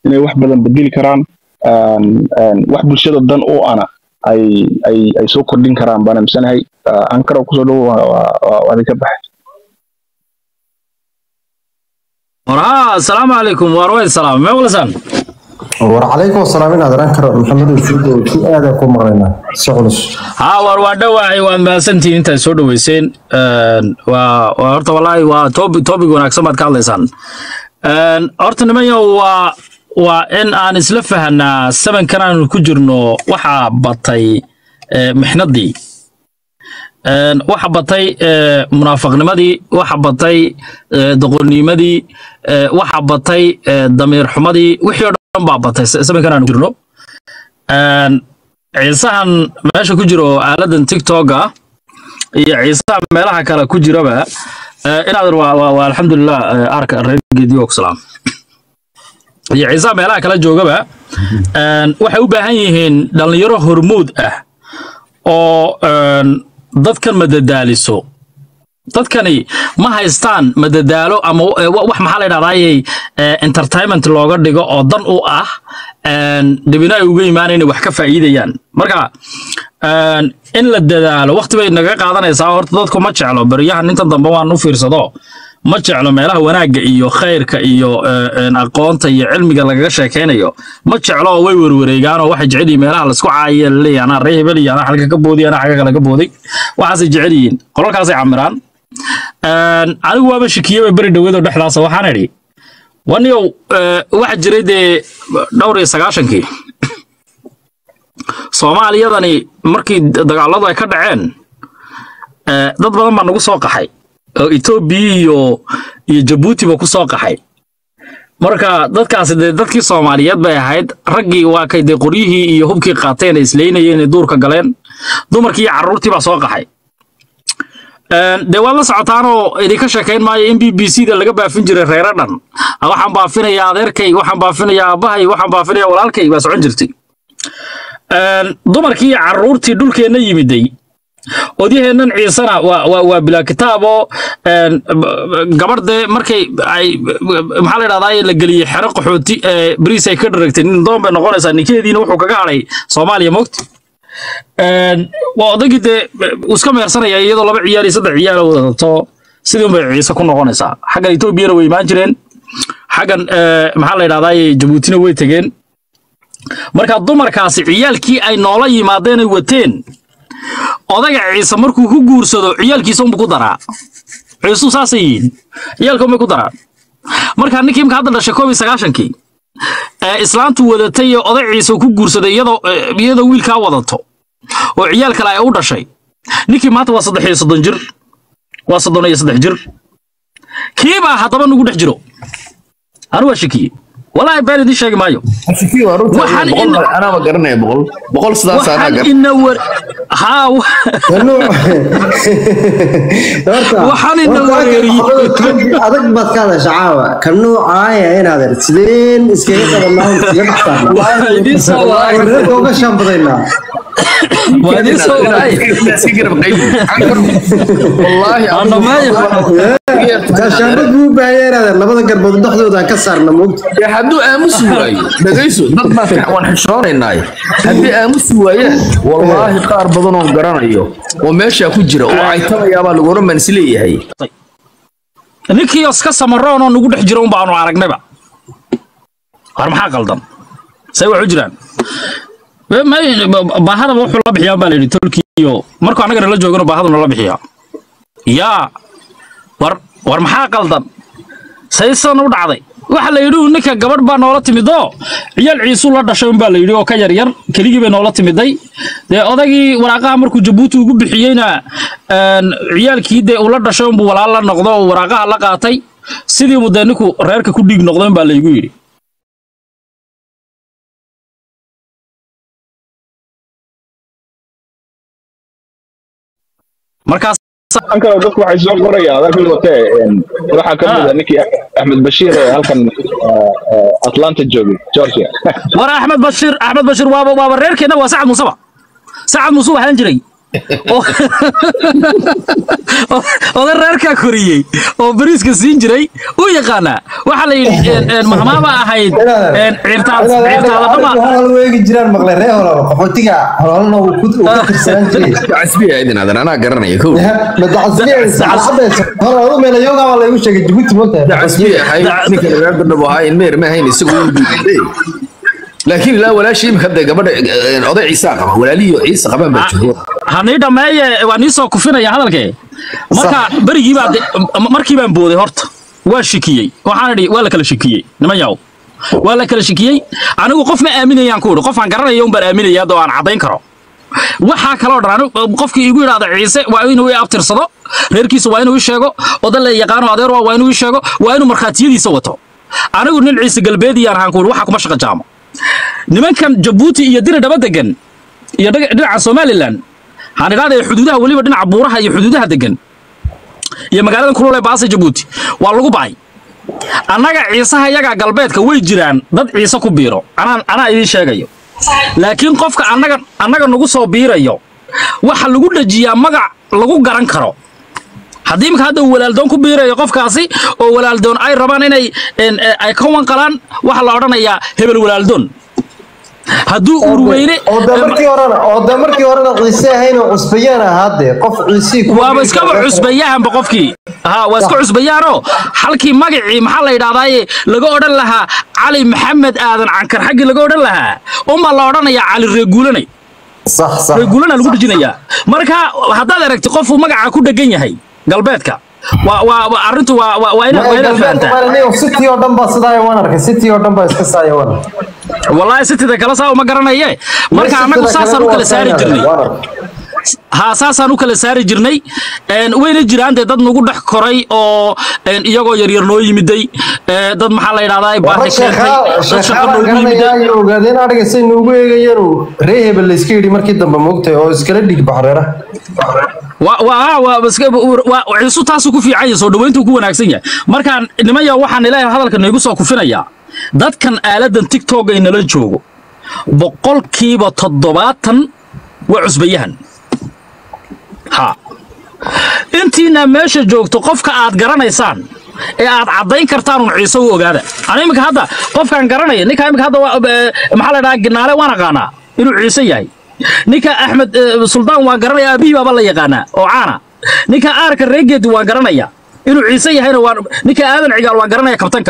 inay wax badan bedeli karaan wax bulshada dan u ana ay ay ay soo kordhin karaan baan aaminsanahay ankara kusoo dhowo waa adinka baxay warhaa asalaamu calaykum waar way salaam mee walasan war calaykum asalaam inaad oran karo maxamed usuudo si aada ku maqlaynaa si culus haa waar waa dhowaahay waad mahadsantihiin intaad soo dhoweyseen waa waa horta wallaahi waa topic topic wanaagsan baad ka hadlaysaan horta nimanyo waa waa in aan isla fahanaa sabankan aanu ku jirno waxaa batay mixnadii waxa batay munaafaqnimadii waxa batay doqonnimadii waxa batay damiir xumadii wixii oo dhan baa batay sabankan aanu jirno ciisahan meesha ku jiro aaladan tiktoka iyo ciisaha meelaha kale ku jiraba inaad waa alxamdulilah arka reergeedii oo salaam iyo ciisaha meelaha kala joogaba waxay u baahan yihiin dhallinyaro hormuud ah oo dadkan madadaaliso dadkani ma haystaan madadaalo ama wax maxaa la dhahdaayey entertainment looga dhigo oo dan u ah dhibina ay uga imaanayna wax ka faa'iidayaan marka in la dadaalo waqti bay naga qaadanaysaa horta dadku ma jeclo beryahan inta dambe waan u fiirsado ma jeclo meelaha wanaagga iyo khayrka iyo aqoonta iyo cilmiga lagaga sheekaynayo ma jeclo oo way werwareegaan oo waxay jecel yihiin meelaha laisku caayiya laleeyahay anaa ree hebel iyo anaa xalka ka boodiy anaa xagga kale ka booday waxaasay jecel yihiin qolalkaasay camiraan anigu waaba shikiyaba beri dhaweedoo dhexdaasa waxaan idhi waniyow waxa jiray dee dhowr iyo sagaashankii soomaaliyadani markii dagaaladu ay ka dhaceen dad badan baa nagu soo qaxay oo etoobiya iyo iyo jabuutiba ku soo qaxay marka dadkaasi dee dadkii soomaaliyeed bay ahayd raggii waa kay dee qoryihii iyo hubkii qaateen ay isleynayeen ay duurka galeen dumarkii iyo carruurtii baa soo qaxay dee waad la socotaanoo idinka sheekayn maayo in b b c da laga baafin jiray reero dhan waxaan baafinayaa adeerkay waxaan baafinayaa aabbahay waxaan baafinayaa walaalkay baa socon jirtay dumarkii iyo carruurtii dhulkeenna yimiday odyaheennan ciisana waa waa bilaa kitaabo gabardee markay ay maxaa la dhahdaa la geliyey xero qaxooti bariis ay ka dharagtay nin doon bay noqonaysaa ninkeediina wuxuu kaga hadhay soomaaliya mogta waa odaygii dee iska meersanaya iyadoo laba ciyaal iyo saddex ciyaal wadato sidii unbay ciise ku noqonaysaa xaggan etoobiyana way imaan jireen xaggan maxaa la yidhahdaa jabuutina way tegeen marka dumarkaasi ciyaalkii ay noola yimaadeen ay wateen odaga ciise markuu ku guursado ciyaalkiisa unbu ku daraa ciisuu saasay yihiin ciyaalka unbay ku daraan marka ninkii imka hadda dhashay koob iyo sagaashankii ee islaantu wadatay ee oday ciise ku guursaday iyadoo iyadoo wiilkaa wadato oo ciyaal kale ay u dhashay ninkii maanta waa saddex iyo soddon jir waa soddon iyo saddex jir kiibaa haddaba nagu dhex jiro anu waa shakiye والله بين دي شيء مايو waxaan anaba garanaya boqol boqol sidaas anaa waxaan gar ina war haa waxaan ina wareeriyey adag baad ka hadasha caawa ka nuucaaya inaad er sideen iskaga qabanaa iskaga Waa idin soo waayay. baxsaanreerka uga shaambadaynaa waa idin soo waayay iska garab qayb wallaahi Ana maayo. shaambad buu u baahaya inaad er labada garbood dhexdooda aan ka saarna moogta dee hadduu aamusi waayo dhagayso dad baan waan xishoonaynaaye haddii aamusi waayaan wallaahi qaar badan oo garanayo oo meeshaa ku jira oo caytamayaabaa lagu oran baan isleeyahay ninkii iska samaroon oo nagu dhex jira un baanu aragnayba war maxaa qaldan say wax u jiraan Be- may- ba- baahadaba wuxuu la bixiyaa baa layidhi tolkiyo markuu annaga nala joogano baahadu nala bixiyaa yaa war war maxaa qaldan say sidan u dhacday waxa la yidhi ninka gabadh baa noola timidoo ciyaal ciisuu la dhashay un baa la yidhi oo ka yar yar keligii bay noola timiday dee odagii waraaqaha markuu jabuuti ugu bixiyeyna een, ciyaalkii dee ula dhashay unbuu walaal la noqdo oo waraaqaha la qaatay sidii mu dee ninku reerka ku dhiig noqday un baa laygu yidhi markaas ankara dadku waxay soo qorayaan adarkii watee waxaa ka mid a ninkii axmed bashiir ee halkan atlanta joogay georgia war axmed bashiir axmed bashiir waaba waaba reerkeenna waa sacad muuseba sacad muuse waxaan jiray oo oo- oday reerkaa koriyey oo bariiska siin jiray u yaqaanaa waxaa la yidhi een, een, mahmaaba ahayd een, ciirtaad ciirtaadadhama hol weegi jiraan maqle ree holol qaxootiga hololna uu ku uu ka tirsanaan jiray casbiya idin adan anaa garanaya kow madaxasbiyaadu meelayoga waa laygu sheegay jabuuti moogtahay casbiya ahayd ninka reer gabdhabo ahaa ilmeer ma ahayn isagu wuu diiday laakiin ilaa walaashii imika hadda gabadha eh, oday ciisa qaba walaalihiyo ciisa qabaan baa joogo hanii dhammeeye waa nii soo kufinaya hadalkee marka berigii baa de- m- markii baan booday horta waa shikiyey waxaan idhi waa la kala shikiyey niman yaw waa la kala shikiyey anigu qof ma aaminayaan ku idhi qofaan garanaya un baan aaminaya haddoo aan caddayn karo waxaa kaloo dhan anigu qofkii igu yidhaahda ciise waa inuu i abtirsado reerkiisa waa inuu i sheego odan la yaqaano adeer waa waa inuu i sheego waa inuu markhaatiyadiisa wato anigu nin ciise galbeediyaan ahaan ku idhi waxa kuma shaqa jaamo nimankan jabuuti iyo dina dhaba degan iyo dhaga- dhinaca somalilan waxaan idhahdaa xuduudaha weliba dhinaca buuraha iyo xuduudaha degan iyo magaalada kulul ee baasa jabuuti waa lagu ba'ay annaga ciisaha yagaa galbeedka way jiraan dad ciise ku biiro anaa anaa idiin sheegayo laakiin qofka annaga annaga nagu soo biirayo waxa lagu dhajiyaa magac lagu garan karo haddii imika hadda uu walaaldoon ku biirayo qofkaasi oo walaaldoon ay rabaan inay en, eh, ay ka wanqalaan waxaa la odhanayaa hebel walaaldoon hadduu urweyne oo de markii horena oo de markii horena ciise ahayn oo cusbayaan ahaadee qof ciisii kuma waaba biiri iskaba karo. cusbayahanba qofkii ha waa iska cusbayaanoo halkii magacii maxaa la yidhahdaaye laga odhan lahaa cali maxamed aadan cankar xaggii laga odhan lahaa unbaa la odhanayaa cali reeguulanay sax sax reeguulana lagu dhejinayaa marka haddaad aragti qofuu magaca ku dhegan yahay galbeedka waa waa waa- arrintu waa waa waa inaad waa inaad fahantaa city oo dhan baa sidaa waan arkay city oo dhan baa iska saaya waan wallaahi sitida kale saa uma garanaye marka annagu saasaan u kala saari jirnay haa saasaan u kala saari jirnay een, wayna jiraan dee dad nagu dhex koray oo een, iyagoo yaryar noo yimiday ee, dad maxaa la yidhahdaa baadhi keentay dad shaqo noogu yimiday ogaadeen ariga say nuugu eegayeen ree hebel layska yidhi markii dambe moogtay oo iskala dhig baxreera waa waa waa iska- waa ciisu taasuu ku fiican yahay soo dhaweyntuu ku wanaagsan yahay markaan nimaya waxaan ilaahay hadalka noogu soo kufinayaa dadkan aaladan tiktok ay nala joogo boqolkiiba toddobaatan waa cusbayahan ha intiina meesha joogto qofka aad garanaysaan ee aad caddayn kartaan un ciise u ogaada ana iminka hadda qofkaan garanaya ninka iminka hadda waa- eh, maxaa la dhahaa ginaale waan aqaanaa inuu ciise yahay ninka axmed eh, suldaan waan garanaya aabihii baaba la yaqaanaa oo caana ninka aarka reegeedi waan garanaya inuu ciise yahayna waan ninka aadan cigaal waan garanaya kabtanka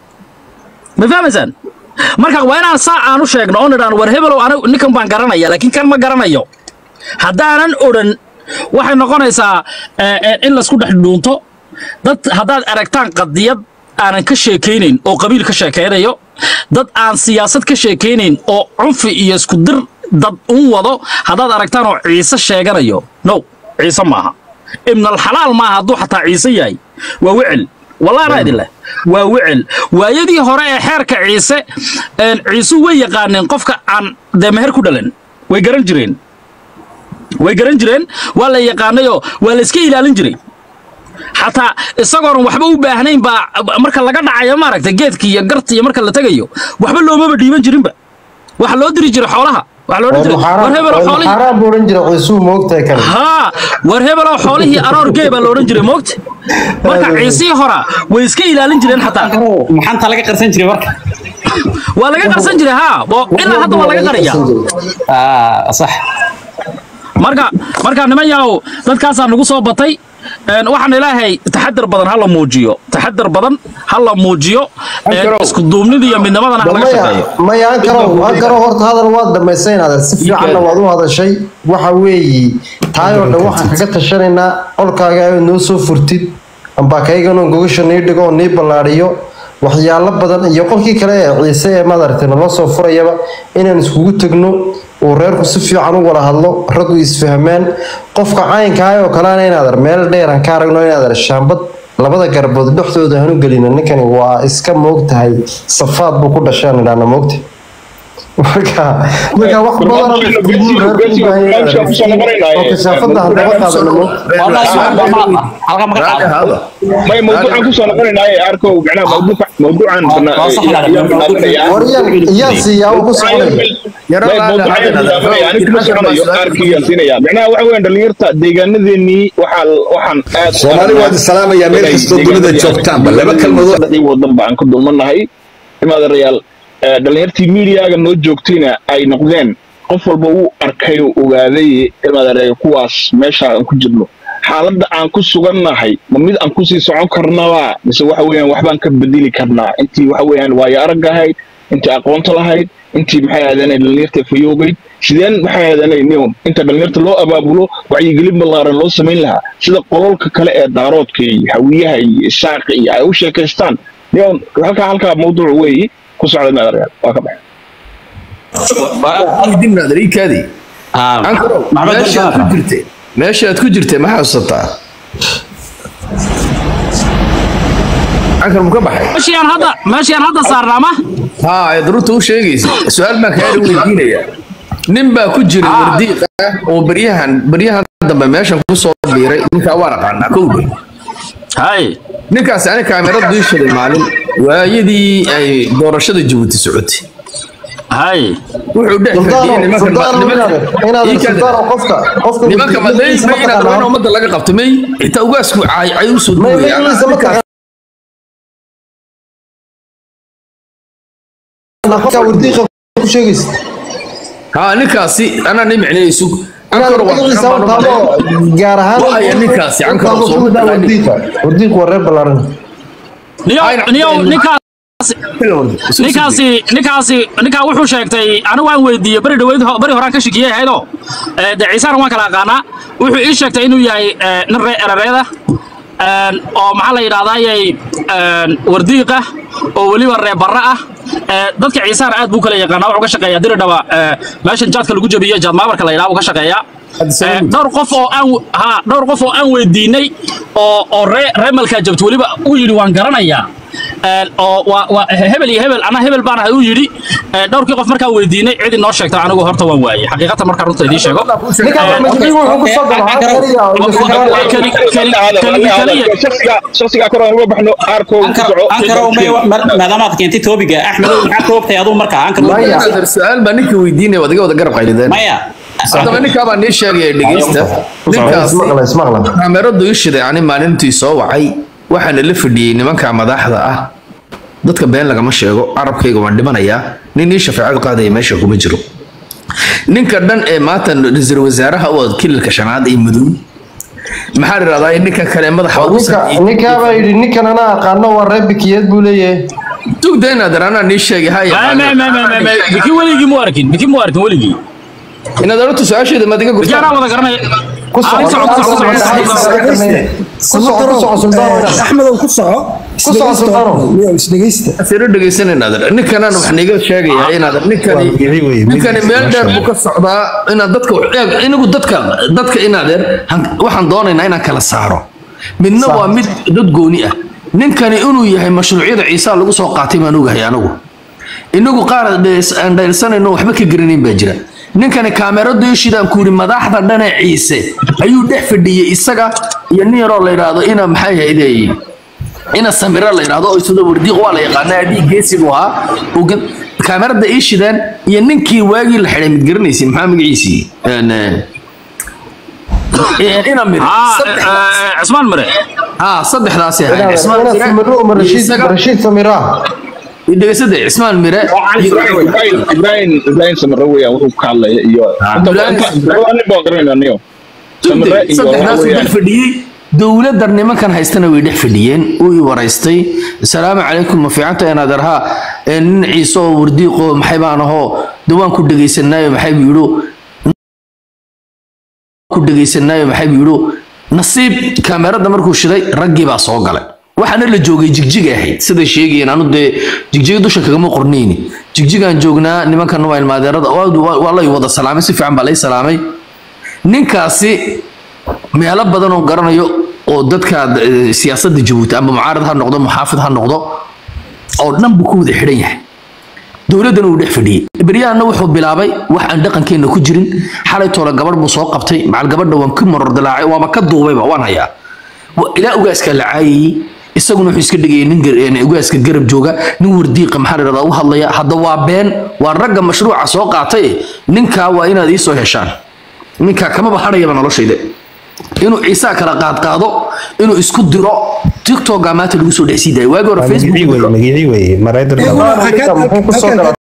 ma fahmaysaan marka waa inaan saa aan u sheegno oo nidhaan war hebelow anigu ninkan baan garanaya laakiin kan ma garanayo haddaanan odhan waxay noqonaysaa eh, eh, in laysku dhex dhuunto dad haddaad aragtaan qadiyad aanan ka sheekaynayn oo qabiil ka sheekaynayo dad aan siyaasad ka sheekaynayn oo cunfi iyo isku dir dad un wado haddaad aragtaan oo ciise sheeganayo no ciise maaha ibnalxalaal maaha hadduu xataa ciise yahay waa wecel wallahi anaa idin leh waa wecel waayadii hore ee xeerka ciise een, ciisu way yaqaaneen qofka aan dee meher ku dhalan way garan jireen way garan jireen waa la yaqaanayoo waa la iska ilaalin jiray xataa isagoonan waxba u baahnayn baa marka laga dhacayo maaragta geedka iyo garta iyo marka la tegayo waxba loomaba dhiiban jirinba waxa loo diri jiray xoolaha waxa loo diri jiray war hebelo xoolihii xaaraan buu odhan jira ciisuu moogtahay kale haa war hebelo xoolihii aroor gee baa la odhan jiray moogta marka ciisihii hora way iska ilaalin jireen xataa maxaanta laga qarsan jiray marka waa laga qarsan jiray haa oo ilaa hadda waa laga qaraya Ah, sax marka marka niman yahow dadkaasaa nagu soo batay een, waxaan ilaahay taxadar badan ha la muujiyo taxadar badan ha la muujiyo een, Ankarow. isku duubnida iyo midnimadana ha laga maya shaqeeyo maya ankaro ankaro horta hadal waad dhamaysay inaad si fiicanna waad u hadashay waxa weeyi taayoo dhan waxaan kaga tashanaynaa qolkaaga aad noo soo furtid amba kaygano gogasha nii dhigo oo nii ballaadhiyo waxyaalo badan iyo qolkii kale ee ciise ee madaragtay naloo soo furayaba inaan iskugu tegno uu reerku si fiican u wada hadlo raggu isfahmaan qofka caynkaa oo kaleana inaadar meel dheer aan ka aragno inaadar shaambad labada garbood dhexdooda hanu gelina ninkani waa iska moogtahay safaad buu ku dhashaan idhaana moogta marka marka wax badan oo isku reer ku baahan yahay oo kasaafada hadaba qaadanimo halka ma ka raali qaado ahaada may mawduucan kusoo noqonaynaaye arkow macnaha mawduuca mawduucan bana- Waa sax yaa- yaa banaanaya. waryan iyaa siiyaa uu ku soconay Yaro May raali mawduucan ahaada. banaanaya, aniga kuma soconayo, qaarkii yaa siinaya. Macnaha waxa weeyaan dhalinyarta deegaanadeenii waxaa- waxaan aad u soomaali aragnaa waad salaamayaa meel inay kastoo dunida deegaanadii joogtaanba laba kalmadood deegaanadii wadanba aan ku dulmanahay imaadarayaal eh, dhalinyartii miidiyaga noo joogtayna ay noqdeen qof walba uu arkay oo ogaaday imaadarayaal kuwaas meesha aan ku jirno xaaladda aan ku sugannahay ma mid aan kusii socon karnaba mise waxa weeyaan waxbaan ka bedeli karnaa intii waxa weeyaan waayo arag ahayd intii aqoonta lahayd intii maxay ahaydeen dhalinyarta fayoobayd sideen maxay ahaydeen niom inta dhalinyarta loo abaabulo wacyigelin ballaaran loo samayn lahaa sida qololka kale ee daaroodka iyo hawiyaha iyo isaaqa iyo ay u sheekaystaan niom halkaa halkaa mawduuc weeyi ku socda maadareyaal waa ka baxay dibna adriikaadii Ah, ankarow Maxamed meeshaad Barkar. ku jirtay meeshaad ku jirtay ma xasuusataa ankar mu ka baxay meeshii aan hadda meeshii aan hadda saarnaa ma haa ee daruurta u sheegaysa su-aal baan kaala weydiinaya nin baa ku jira wardiiq ah oo baryahan baryahan dambe meeshan ku soo biiray ninkaa waa aqaanaa kowdhe hay ninkaasi ani kaamirad diishaday maalin waayadii ay doorashada jabuuti socotay hay wuxuu dhex fadhiyey sultaano sultaano nimanka inaad Ii kale. sultaano qofka qofka nimanka madayn wasiirkiisa ma inaad rabaan mataqaanaa ummadda laga qabto may xitaa ugaasku caay cay u soo may duwaya maygiisa mataqaanaa qofka wardiiqa ku sheegaysa haa ninkaasi anaa ni micnaysu inaad ankar waa magaciisa u taabo gaar ahaan Wahaya ninkaasi, u Ankara taabo soo sida maqlaani. wardiiqa wardiiqu waa reer ballaaran niyow Ayna- niyow ninkaas ninkaasi ninkaasi ninkaa wuxuu sheegtay anigu waan weydiiyey beri dhaweyd ho- beri horaan ka shikiyey ahaydoo ee, dee ciisaan waan kala aqaanaa wuxuu ii sheegtay inuu yahay ee, nin ree erareeda een, oo maxaa la yidhahdayay wardiiqa oo weliba ree barra ah ee, dadka ciisaan aad buu kala yaqaanaa wuxuu ka shaqeeyaa diridhaba ee, meeshan jaadka lagu jabiyo jaad maabarka la yidhaha buu ka shaqeeyaa Ee, dhowr qof oo aan ha dhowr qof oo aan weydiinay oo oo ree reemalka jabta weliba uu yidhi waan garanayaa Ee, oo waa waa hebel iyo hebel ana hebel baan ahay uu yidhi Ee, dhowrkii qof markaan weydiinay cid inoo sheegta anigu horta waan waayey xaqiiqatan markaan runta idiin sheego ninka magiciisa wuxuu ku soo galo Keli- keli- keli- keliya shaksigaa kor aan uga baxno aarkow ku ankar soco ankar oo may maadaama aad keentay toobiga axmed maxaa ka ogtahay aduu markaa ankar Maya. Adeer, su-aal baa ninka weydiinaya waad iga wada garab qaylideen maya haddaba ninkaa baa nii sheegaya dhegeysta ninkaasi ismaqla ismaqla kaameradu ii shiday ani maalintii soo wacay waxaana la fadhiyey nimanka madaxda ah dadka been lagama sheego carabkayga waan dhimanayaa nin ii shafeecad qaadaya meesha kuma jiro ninka dhan ee maanta ra-iisul wasaaraha u ah kililka shanaad ee madow maxaa la yidhahdaa ninka kale madaxa ugu ninka sarreeyay ninkaa baa yidhi ninkan anaa aqaano waa reer bikiyeed buu leeyahay tugda inaad anaa nii sheegay ha Ma- ma- ma- ma- ma- ma- biki weligii mu arkin biki mu arkin weligii inaad oratu su-aasheeda maad iga biki anaa gurtaa wada garanaya ku soco Ah, ku soco, ku soco, ku soco, ku soco, ku soco. ku soco ku soco sultaano axmedow ku soco Ku soco, Sultaano. isdhegeysta siro dhegeysanayna adeer ninkanaan wax niga sheegaya inaad ninkani Waa bixi weye, ninkani meel dheer buu ka socdaa inaad dadka eeg inagu dadka dadka inaadeer han- waxaan doonaynaa inaan kala saaro midna waa mid dad gooni ah ninkani inuu yahay mashruucyada ciisa lagu soo qaatay baan ogahay anagu inagu qaar dhees- aan dhaylsanayno waxba ka garanayn baa jira ninkani kaameradu ishidaan ku yidhi madaxda dhane ciise ayuu dhex fadhiyey isaga iyo nin yaroo la yidhaahdo ina maxay hayday ina samira la yidhaahdo oo isada wardiiq waa la yaqaanaa adii geesi buu ahaa uu ga- kaamerada ii shideen iyo ninkii waagii la xidhay mid garanaysi maxaa magaciisii Een, eh, ina mir Ah, saddex- eh, eh, Cismaan Mire haa saddexdaasi ahayd cismaan inaad mire samiro uma rashiid isaga rashiid samira dhegeysada cismaan mire iyo- ibrahim ibrahim ibrahim samare weeyaan wuxuu ka hadlaya iyo inta Ibrahim- inta nin baan garanayna niyo samare iyo saddexdaas waxa dhex weeyaan fadhiyey dowladda nimankan haystana way dhex fadhiyeen uu i waraystay asalaamu calaykum ma fiicanta inaad arhaa ee nin ciise oo wardiiqo maxay baan ahoo de waan ku dhegaysanaayo maxay buu yidhu ku dhegaysanaayo maxay buu yidhu nasiib kaamerada markuu shiday raggii baa soo galay waxaana la joogay jigjig ahayd siday sheegayeen anu dee jigjiga dusha kagama qornayni jigjigaan joognaa nimankan waa ilmaadeerada waa waa lay wada salaamay si fiican baa lay salaamay ninkaasi meelo badan oo garanayo oo dadka eh, siyaasadda jabuuti ama mucaarad ha noqdo muxaafid ha noqdo oo dhan buu ku wada xidhan yahay dowladdana uu dhex fadhiyey beryahanna wuxuu bilaabay wax aan dhaqankeenna ku jirin xalay toole gabadh buu soo qabtay macal gabadha waan ku maror dilaacay waaba ka duubayba waan hayaa Wa- ilaa ugaaskaa la caayayey isaguna wuxuu iska dhigayay nin gar- een, ugaaska garab jooga nin wardiiqa maxaa la dhahdaa u hadlaya hadda waa been waa ragga mashruuca soo qaatay ninkaa waa inaad iisoo heshaan ninkaa kamaba hadhayaba noloshayda inuu ciisaa kala qaadqaado inuu isku diro tiktoka maanta lagu soo dhex sii daayo waagi hore magicii facebook weye magicii weye mareydar muxuu ku soo galaa